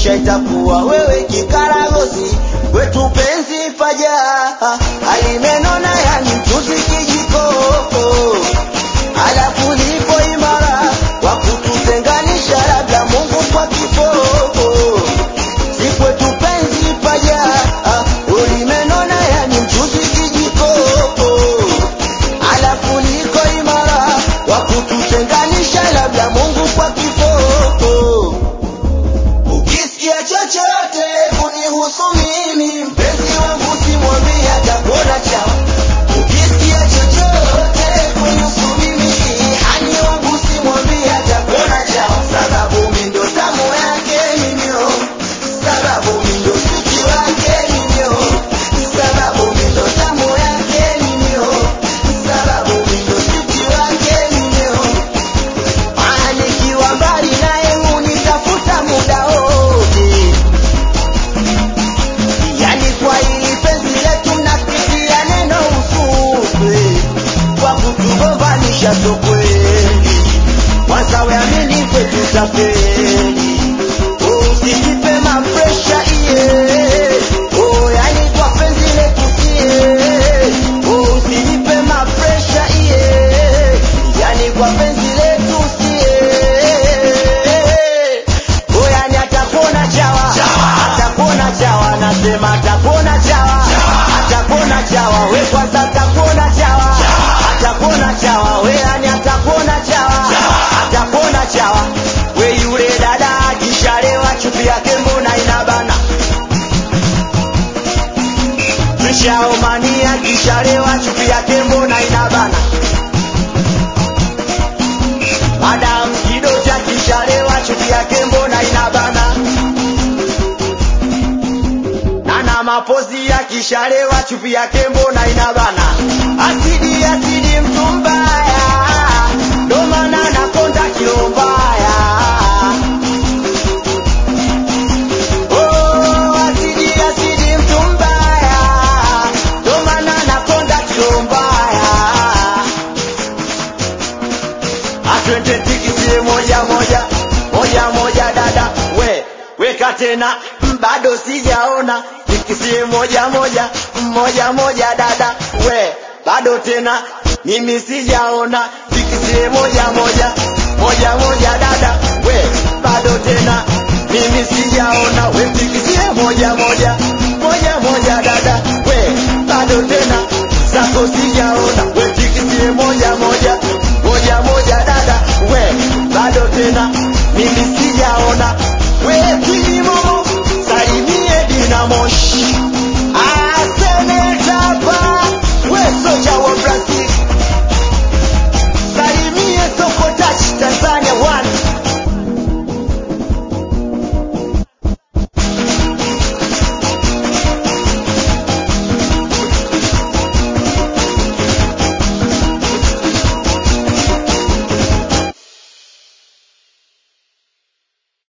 kisha itakuwa wewe kikaragosi kwetu penzi faja alimenona yani mchuzi kijiko alafu lipo imara kwa kututenganisha labda Mungu kwa kifo si kwetu penzi faja ulimenona yani mchuzi kijiko alafu liko imara wa kututenganisha labda Mungu kwa kifo Ukisikia chochote kunihusu mimi, mpenzi wangu simwambie atakuona chawa. Ukisikia chochote kunihusu mimi, hani wangu simwambie atakuona chawa. Sababu mimi ndo tamu yake mimyo, sababu mimi ndo siki wake mimyo, sababu mimi ndo tamu yake mimyo, sababu mimi ndo siki wake mimyo. Maana nikiwa mbali naye hunitafuta muda wote, yani kwa hili penzi letu mnapitia neno usupe kwa kutugombanisha, so kweli kwanza weamini kwetu tafeli usijipe mapresha iye oh, yani kwa penzi letu sie oh, usijipe mapresha iye yani kwa penzi letu sie oh, yani atakuona chawa atakuona chawa nasema atakuona chawa atakuona chawa we kwanza atakuona chawa atakuona chawa we yani atakuona chawa atakuona chawa we yule dada akishalewa chupi yake mbona inabana Kishaomania akishalewa chupi yake mbona inabana Madam Kidoti akishalewa chupi yake mbona inabana Nana mapozi akishalewa chupi yake mbona inabana Asidi asidi mtu mbaya ndo maana nakonda kilo mbaya Oh, asidi asidi mtu mbaya ndo maana nakonda kilo mbaya atwende tikisie moja moja moja moja dada we weka tena mm, bado sijaona tikisie moja moja moja moja dada we bado tena mimi sijaona tikisie moja moja moja moja dada